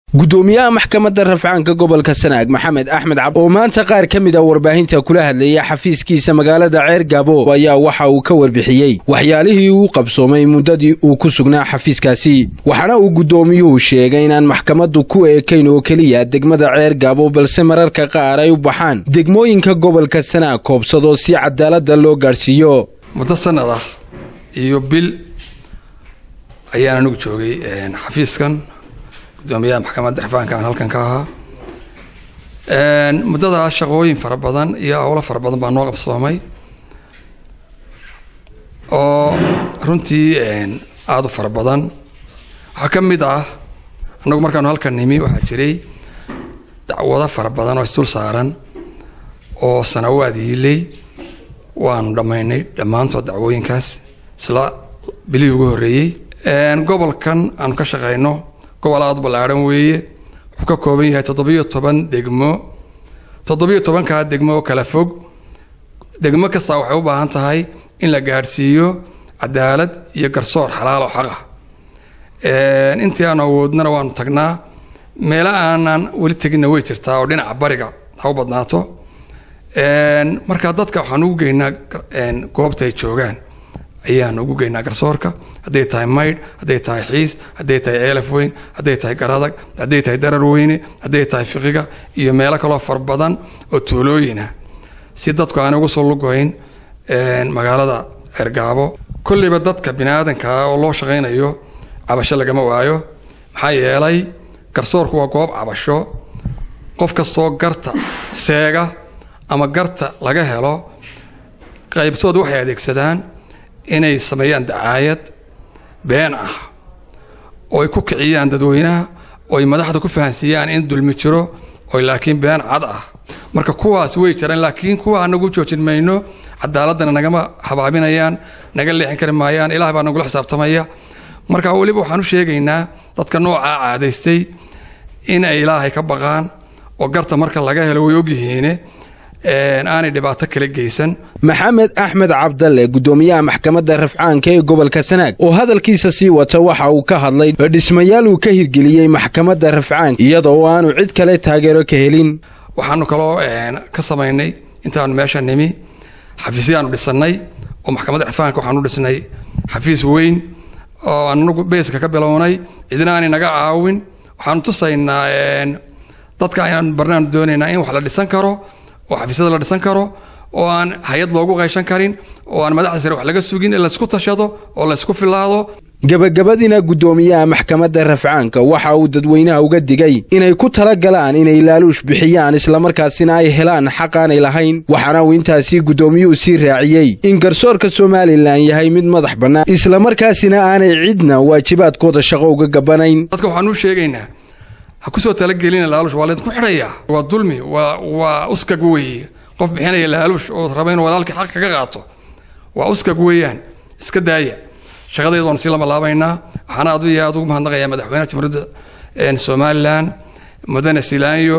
gudoomiyaha maxkamadda rafcaanka gobolka sanaag maxamed axmed cab oo maanta qaar ka mid a warbaahinta kula hadlayay xafiiskiisa magaalada ceer gaabo ayaa waxa uu ka warbixiyey waxyaalihii uu qabsoomay muddadii uu ku sugnaa xafiiskaasi waxaana uu guddoomiyuhu sheegay inaan maxkamaddu ku eekayn oo keliya degmada ceer gaabo balse mararka qaar ay u baxaan degmooyinka gobolka sanaag koobsadoo si cadaaladda loo gaadhsiiyo muddo sanad ah iyo bil ayaan anigu joogay xafiiskan gudoomiyaha maxkamadda rafcaanka aan halkan ka ahaa muddadaa shaqooyin fara badan iyo howlo fara badan baa noo qabsoomay oo runtii aada u fara badan waxaa ka mid ah annagu markaanu halkan nimi waxaa jiray dacwado fara badan oo isdul saaran oo sanawaad yiiley waanu dhammaynay dhammaantood dacwooyinkaas isla bilihii ugu horreeyey gobolkan aanu ka shaqayno gobol aada ballaadhan weeye wuxuu ka kooban yahay toddobiyo toban degmo toddobiyo tobankaa degmo oo kala fog degmo kastaa waxay u baahan tahay in la gaadhsiiyo cadaalad iyo garsoor xalaal oo xaq ah intii aanu awoodnana waanu tagnaa meelo aanan weli teginna way jirtaa oo dhinaca bariga ha u badnaato marka dadka waxaan ugu geynaa goobta ay joogaan ayaan ugu geynaa garsoorka hadday tahay maydh hadday tahay xiis hadday tahay ceelaf weyn hadday tahay garadag hadday tahay darar weyne hadday tahay fiqiga iyo meelo kaloo far badan oo tuulooyinah si dadku aan ugu soo lugoyn magaalada ceergaabo kolleyba dadka bini aadankaa oo loo shaqaynayo cabasho lagama waayo maxaa yeelay garsoorku waa goob cabasho qof kastoo garta seega ama garta laga helo qaybtood waxay adeegsadaan inay sameeyaan dacaayad been ah oo ay ku kiciyaan dadweynaha oo ay madaxda ku fahansiiyaan in dulmi jiro oo laakiin been cad ah marka kuwaas way jiraan laakiin kuwa anagu joojin mayno cadaaladana nagama habaabinayaan naga leexin kari maayaan ilaah baa nagula xisaabtamaya marka weliba waxaan u sheegaynaa dadka noocaa caadaystay in ay ilaahay ka baqaan oo garta marka laga helo way ogyihiine aanay dhibaato kala geysan maxamed axmed cabdalle gudoomiyaha maxkamadda rafcaanka ee gobolka sanaag oo hadalkiisa sii wata waxa uu ka hadlay dhismayaal uu ka hirgeliyey maxkamadda rafcaanka iyadoo aanu cid kale taageero ka helin waxaanu kaloo ka samaynay intaanu meesha nimi xafiisyaanu dhisannay oo maxkamadda rafcaanka waxaanu dhisnay xafiis weyn oo anagu beyska ka bilownay cidina aanay naga caawin waxaanu tusaynaa dadka ayaan barnaanu doonaynaa in wax la dhisan karo oo xafiisyada la dhisan karo oo aan hay-ad loogu qayshan karin oo aan madaxda sare wax laga sugin in laysku tashado oo laysku filaado gabagabadiina guddoomiyaha maxkamadda rafcaanka waxa uu dadweynaha uga digay inay ku tala galaan inay laaluush bixiyaan islamarkaasina ay helaan xaq aanay lahayn waxaana uu intaasi guddoomiyuhu sii raaciyey in garsoorka somalilan yahay mid madax bannaan islamarkaasina aanay cidna waajibaadkooda shaqo uga gabanayn dadka waxaanu sheegaynaa ha kusoo talagelina laaluush waa laydinku xidhayaa waa dulmi waa waa uskag weeye qof bixinaya laaluush oo raba inuu walaalkii xaq kaga qaato waa uskag weeyaan iska daaya shaqadeedu waanu sii lama laabaynaa waxaana aad iyo aad ugu mahadnaqayaa madaxweynaha jamhuuriyadda somalilan mudane silaanyo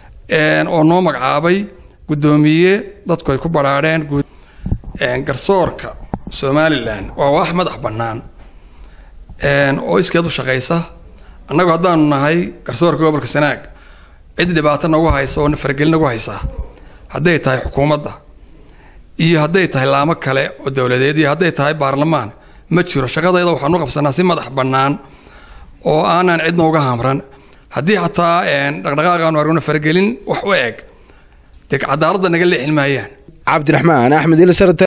oo noo magacaabay guddoomiye dadku ay ku badhaadheen garsoorka somalilan waa wax madax bannaan oo iskeed u shaqaysa annagu haddaanu nahay garsoorka gobolka sanaag cid dhibaato nagu haysa oo fargelin nagu haysa hadday tahay xukuumadda iyo hadday tahay laamo kale oo dowladeed iyo hadday tahay baarlamaan ma jiro shaqadayda waxaanu qabsanaa si madax bannaan oo aanan cidna uga hamran haddii xataa dhaqdhaqaaqaanu argno fargelin wax u eg dee cadaaladda naga leexin maayaan cabdiraxmaan axmed ilsar